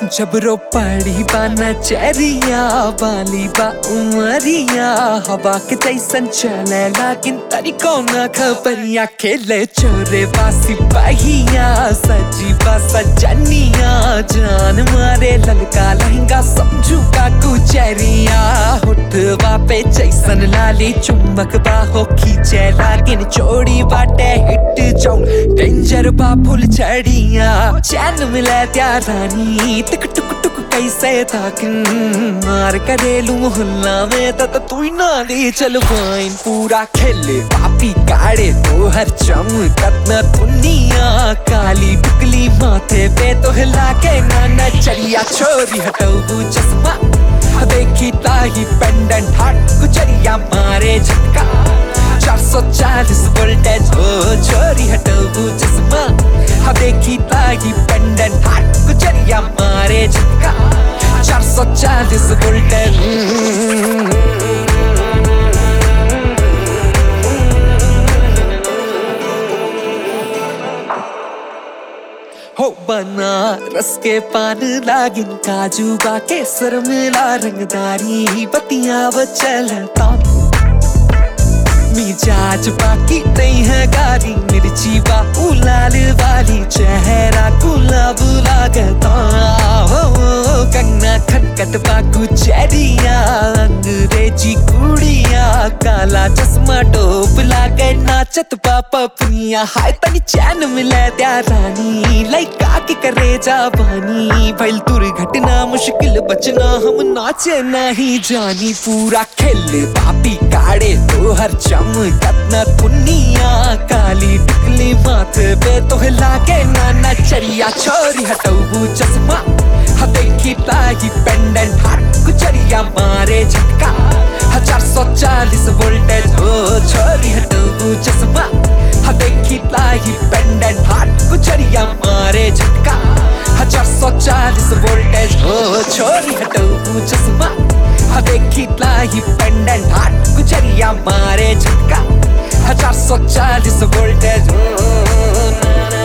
जबरो पड़ी बा नचरिया बाली बा उमरिया हवा के जैसन चले लागिन तरीको न खबरिया खेले चोरे बा सिपाहिया सजी बा सजनिया जान मारे ललका लहंगा समझू का कुचरिया होठवा पे जैसन लाली चुम्बक बा हो खींचे लागिन चोड़ी बाटे हिट जाऊं डेंजर बा फुल चढ़िया चैन मिले त्या रानी टिक टुक टुक कैसे ताक मार करेलू मोहल्ला में तत तू ही ना ले चल वाइन पूरा खेले पापी काड़े तो हर चम कतना दुनिया काली बिकली माथे पे तो हिला के ना नचरिया छोरी हटाऊ चश्मा देखी ताही पेंडेंट हाट गुजरिया मारे झटका 440 वोल्टेज हो छोरी हटाऊ चश्मा हाँ देखी ताही पेंडेंट हाट गुजरिया मारे झटका 440 वोल्टेज हो बना रस के पान लागिन काजू बा केसर मिला रंगदारी बतिया चलता मिजाज बाकी नहीं है गारी मिर्ची बा लाल वाली चेहरा गुलाब लागता हो कंगना खटखट बाकू चेरिया अंग्रेजी कुड़िया काला चश्मा टोप लागे नाचत पापा पुनिया हाय तनी चैन मिले त्या रानी लइका के करे जा बानी भइल दुर्घटना मुश्किल बचना हम नाचे नहीं जानी पूरा खेल पापी काड़े तो हर चम कतना दुनिया काली टिकली माथे पे तो लागे ना नचरिया छोरी हटाऊ चश्मा हाँ देखी ताही पेंडेंट हाट गुजरिया मारे झटका हजार सौ चालीस वोल्टेज हो छोरी हटाऊ चश्मा हाँ देखी ताही पेंडेंट हाट गुजरिया मारे झटका हजार सौ चालीस वोल्टेज हो छोरी हटाऊ चश्मा हाँ देखी ताही पेंडेंट हाट गुजरिया मारे झटका हजार सौ चालीस वोल्टेज हो ना, ना,